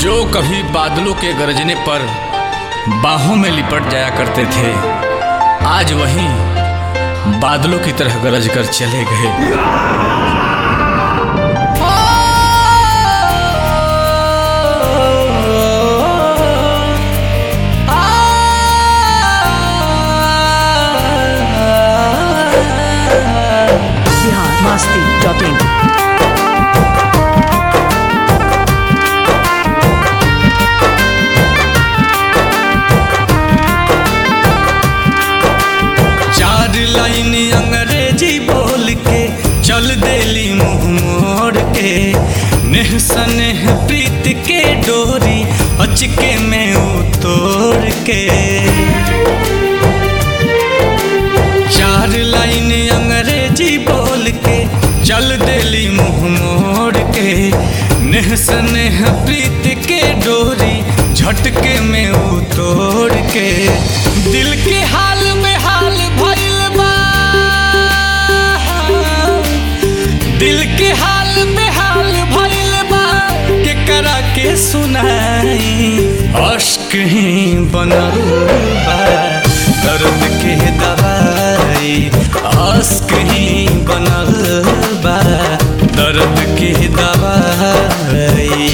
जो कभी बादलों के गरजने पर बाहों में लिपट जाया करते थे आज वही बादलों की तरह गरज कर चले गए बिहार मस्ती डॉट इन चार लाइन अंग्रेजी बोल के चल देली मुंह मोड़ के नेह सनेह प्रीत के डोरी अचके में उतोड़ के चार लाइन अंग्रेजी बोल के चल देली मुंह मोड़ के नेह सनेह प्रीत के डोरी झटके में उतोड़ के दिल के हाल में हाल भइल बा दिल के हाल में हाल भइल बा के करा के सुनाई अश्क ही बनल बा दर्द के दवाई अश्क ही बनल बा दर्द के दवाई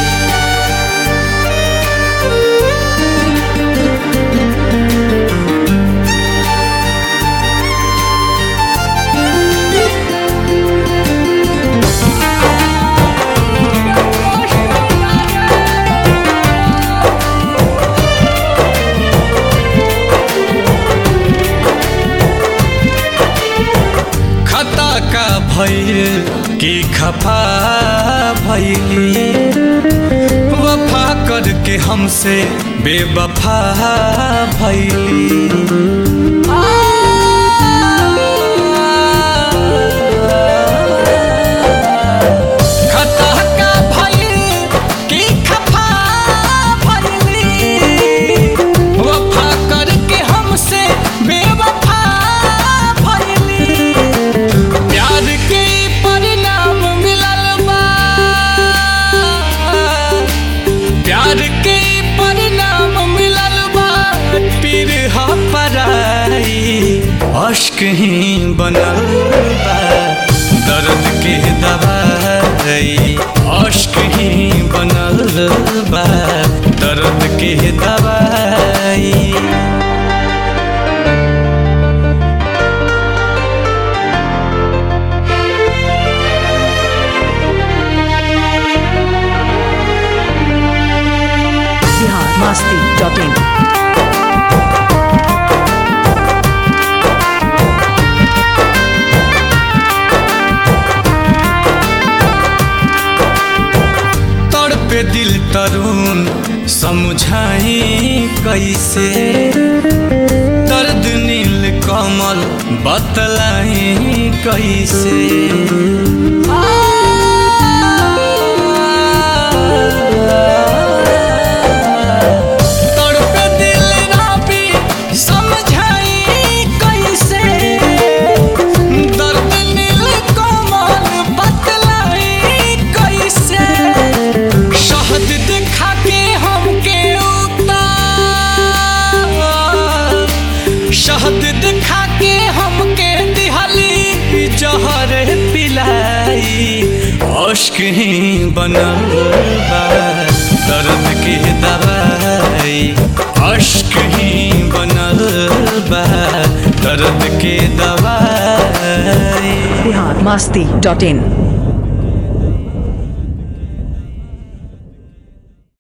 खता का भइल की खफा भइली वफा करके हमसे बेवफा भइली खता का भइल की खफा भइली वफा करके हमसे बेवफा भइली प्यार के परिणाम मिलल बा प्यार के परिणाम मिलल बा पीर हा पराई अश्क ही बनल बा दर्द के दवाई अश्क ही बनल बा दर्द के दवाई बिहार मस्ती डॉट इन तड़पे दिल तरुण समझाई कैसे दर्द नील कमल बतलाई कैसे तड़पे दिल राबी समझाई कैसे दर्द नील कमल बतलाई कैसे शहद दिखा के हमके उतार शहद दिखा के हमके दिहली जहर पिलाई अश्क ही बनल बा दर्द के दवाई अश्क ही बनल बा दर्द के दवाई बिहार मस्ती डॉट इन